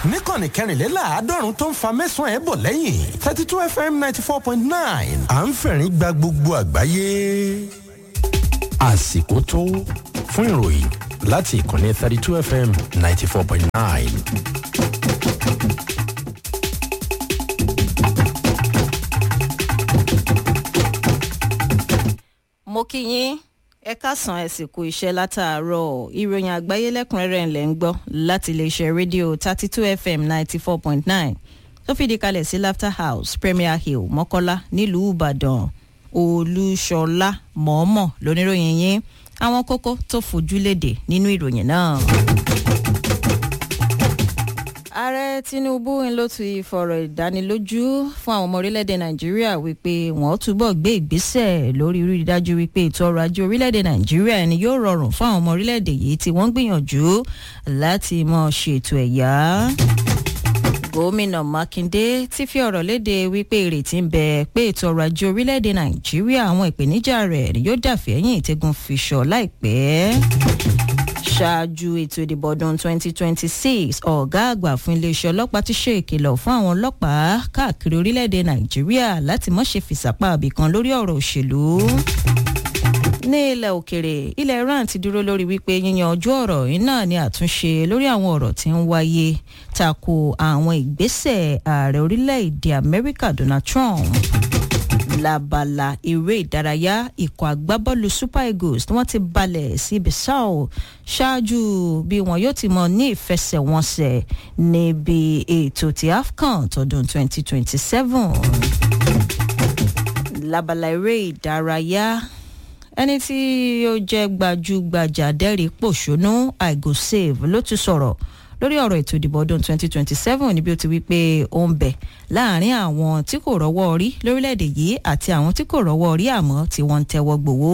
níkànnì kẹrìnléláàádọ́rùn tó ń fa mẹ́sàn-án ẹ̀ bọ̀ lẹ́yìn thirty two fm ninety four point nine à ń fẹ̀rín gba gbogbo àgbáyé. àsìkò tó fún ìròyìn láti ìkànnì thirty two fm ninety four point nine. mo kí yín ẹ káàsán ẹ sì kú iṣẹ́ látàárọ̀ ìròyìn àgbáyé lẹ́kùnrẹ́rẹ́ ńlẹ̀ ń gbọ́ láti iléeṣẹ́ rédíò thirty two fm ninety four point nine tó fìdí kalẹ̀ sí laughter house premier hill mọ́kọ́lá nílùú ìbàdàn olúṣọlá mọ̀ọ́mọ̀ lóníròyìn yín àwọn kókó tó fojú léde nínú ìròyìn náà ààrẹ tinubu ń ló ti fọ̀rọ̀ ìdánilójú fún àwọn ọmọ orílẹ̀-èdè nàìjíríà wípé wọ́n túbọ̀ gbé ìgbésẹ̀ lórí rí i dájú wípé ètò ọrọ̀ ajé orílẹ̀-èdè nàìjíríà ni yóò rọrùn fún àwọn ọmọ orílẹ̀-èdè yìí tí wọ́n ń gbìyànjú láti mọ ṣètò ẹ̀yà gómìnà mákindé ti fi ọ̀rọ̀ léde wípé ìrètí ń bẹ pé ètò ọrọ̀ ajé orílẹ̀-èdè nàìjíríà àwọn ìpèníjà rẹ̀ ni yóò dàfẹ́yìn ìtẹ́gun fìṣọ̀ láìpẹ́ ṣáájú ètò ìdìbò ọdún 2026 ọ̀gá àgbà fún iléeṣẹ́ ọlọ́pàá ti ṣe ìkìlọ̀ fún àwọn ọlọ́pàá káàkiri orílẹ̀-èdè nàìjíríà láti má ṣe fìsàpá àbìkan lórí ọ̀rọ̀ òṣèlú ní ilẹ̀ òkèrè ilẹ̀ iran ti dúró lórí wípé yíyan ojú ọ̀rọ̀ iná ní àtúnṣe lórí àwọn ọ̀rọ̀ tí ń wáyé tako àwọn ìgbésẹ̀ ààrẹ orílẹ̀-èdè amẹ́ríkà donald trump labala eré ìdárayá ikọ̀ agbábọ́ọ̀lù super eagles tí wọ́n ti balẹ̀ sí bissau ṣáájú bí wọn yóò ti mọ ní ìfẹsẹ̀wọnsẹ̀ níbi ètò ti afcon tọdún 2027 labala eré ìdárayá ẹni tí ó jẹ́ gbajúgbajà dẹ́rìí pòṣónú àìgò save ló ti sọ̀rọ̀ lórí ọ̀rọ̀ ètò ìdìbò ọdún 2027 níbi ó ti wí pé ó ń bẹ̀ láàrin àwọn tí kò rọ́wọ́ rí lórílẹ̀‐èdè yìí àti àwọn tí kò rọ́wọ́ rí àmọ́ tí wọ́n ń tẹ́wọ́ gbowó.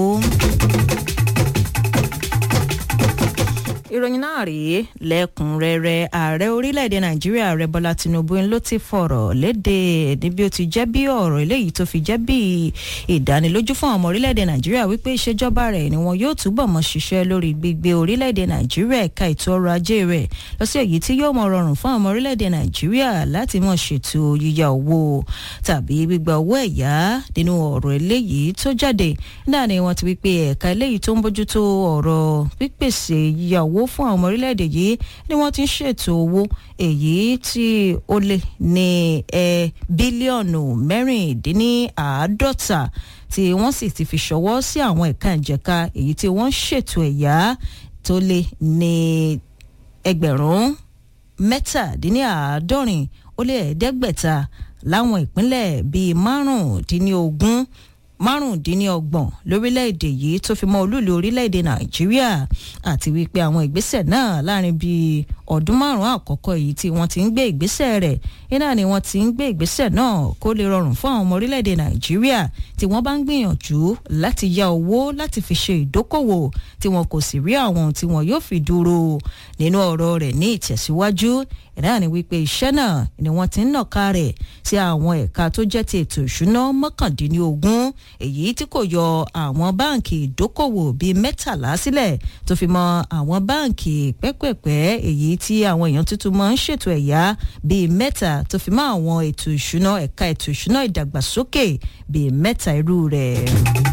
ìròyìn náà rèé lẹ́kùnrẹ́rẹ́ ààrẹ orílẹ̀-èdè nàìjíríà ààrẹ bọ́lá tinubu ló ti fọ̀rọ̀ léde níbi ó ti jẹ́ bí ọ̀rọ̀ eléyìí tó fi jẹ́ bí ìdánilójú fún ọmọ orílẹ̀-èdè nàìjíríà wípé ìṣèjọba rẹ̀ ni wọn yóò túbọ̀ mọ́ ṣiṣẹ́ lórí gbígbé orílẹ̀-èdè nàìjíríà ẹ̀ka ètò ọrọ̀ ajé rẹ̀ lọ sí èyí tí yóò mọ rọrùn fún ọmọ orílẹ̀-èdè nàìjíríà láti mọ̀ ṣètò yíyá owó tàbí gbígba owó ẹ̀yá nínú ọ̀rọ̀ eléyìí tó jáde náà ni wọ́n ti wípé ẹ̀ka eléyìí tó ń bójútó ọ̀rọ̀ pípèsè yíyá owó fún àwọn ọmọ orílẹ̀-èdè yìí ni wọ́n ti ń ṣètò owó èyí tí ó lé ní ẹ bílíọ̀nù mẹ́rìndínláàádọ́ta tí wọ́n sì ti fi ṣọwọ́ sí àwọn ẹ̀ka ìjẹ̀ka èyí tí wọ́n ń ṣètò ẹ̀yà tó lé ní ẹgbẹ̀rún mẹ́tàdínláàádọ́rin ó lé ẹ̀ẹ́dẹ́gbẹ̀ta láwọn ìpínlẹ̀ bíi márùndínlógún márùndínlọ́gbọ̀n lórílẹ̀‐èdè yìí tó fi mọ́ olúìlú orílẹ̀‐èdè nàìjíríà àti wípé àwọn ìgbésẹ̀ náà láàrin bíi ọdún márùn-ún àkọ́kọ́ yìí tí wọ́n ti ń gbé ìgbésẹ̀ rẹ̀ iná ni wọ́n ti ń gbé ìgbésẹ̀ náà kó lè rọrùn fún àwọn ọmọ orílẹ̀‐èdè nàìjíríà tí wọ́n bá ń gbìyànjú láti ya owó láti fi ṣe ìdókòwò tí wọn kò sì rí àwọn tí wọn yóò fi dúró nínú ọ̀rọ̀ rẹ̀ ní ìtẹ̀síwájú ìdáhà ni wípé iṣẹ́ náà ni wọ́n ti ń nàka rẹ̀ sí àwọn ẹ̀ka tó jẹ́ ti ètò ìṣúná mọ́kàndínlógún èyí tí kò yọ àwọn báǹkì ìdókòwò bíi mẹ́tàlá sílẹ̀ tó fi mọ àwọn báǹkì pẹ́pẹ̀pẹ́ èyí tí àwọn èèyàn tuntun máa ń ṣètò ẹ̀yà bíi mẹ́ta tó fi mọ àwọn ètò ìṣúná ẹ̀ka ètò ìṣúná ìdàgbàsókè bíi mẹ́ta irú rẹ̀.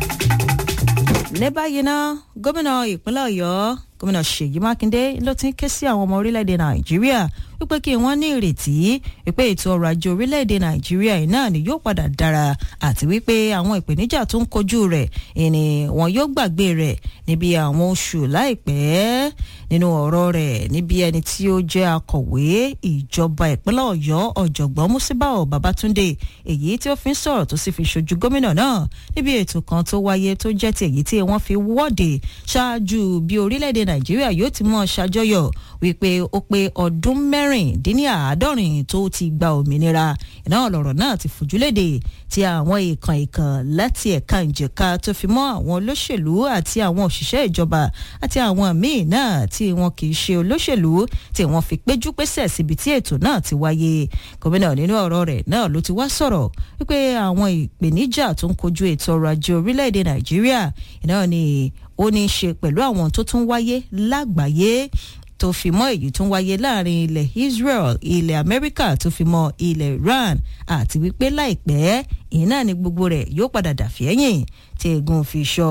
ní báyìí ná gómìnà ìpínlẹ̀ ọ̀yọ́ gómìnà ṣèyí mákindé ló ti ń ké sí àwọn ọmọ orílẹ̀-èdè nàìjíríà wípé kí wọ́n ní ìrètí wípé ètò ọrọ̀ ajé orílẹ̀-èdè nàìjíríà yìí náà ni yóò padà dára àti wípé àwọn ìpèníjà tó ń kojú rẹ̀ ìní wọn yóò gbàgbé rẹ̀ níbi àwọn oṣù láìpẹ́ nínú ọ̀rọ̀ rẹ̀ níbi ẹni tí ó jẹ́ akọ̀wé ìjọba ìpínlẹ̀ ọ̀yọ́ ọ̀jọ̀gbọ́n musibao babatunde èyí tí ó fi ń sọ̀rọ̀ tó sì fi ṣojú gómìnà náà níbi ètò kan tó wáyé tó jẹ́ ti èyí tí wọ́n fi wọ́de ṣáájú bí orílẹ̀-èdè nàìjíríà yóò ti mọ̀ ṣàjọyọ̀ wípé ó pé ọdún mẹ́rìndínláàádọ́rin tó ti gba òmìnira ìná lọ̀rọ̀ náà ti fojúlédè tí àwọn ìkàn ìkàn láti ẹ̀ka ìjẹ̀ka tó fi mọ́ àwọn olóṣèlú àti àwọn òṣìṣẹ́ ìjọba àti àwọn míì náà tí wọn kì í ṣe olóṣèlú tí wọ́n fi péjú pésẹ̀ síbi tí ètò náà ti wáyé gómìnà nínú ọ̀rọ̀ rẹ̀ náà ló ti wá sọ̀rọ̀ wípé àwọn ìpèníjà tó ń kojú ètò ọrọ̀ ajé orílẹ̀-èdè nàìjíríà ìná ni ó ní í ṣe pẹ̀lú àwọn tó tún wáyé lágbàáyé tó fi mọ́ èyí tó ń wáyé láàrin ilẹ̀ Israel ilẹ̀ Amẹ́ríkà tó fi mọ́ ilẹ̀ Iran àti wípé láìpẹ́ ìyẹn náà ni gbogbo rẹ̀ yóò padà dàfí ẹ̀yìn tí egun fi ṣọ́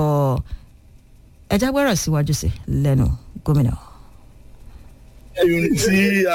ẹjá gbọ́rọ̀ síwájú sí lẹ́nu gómìnà. tí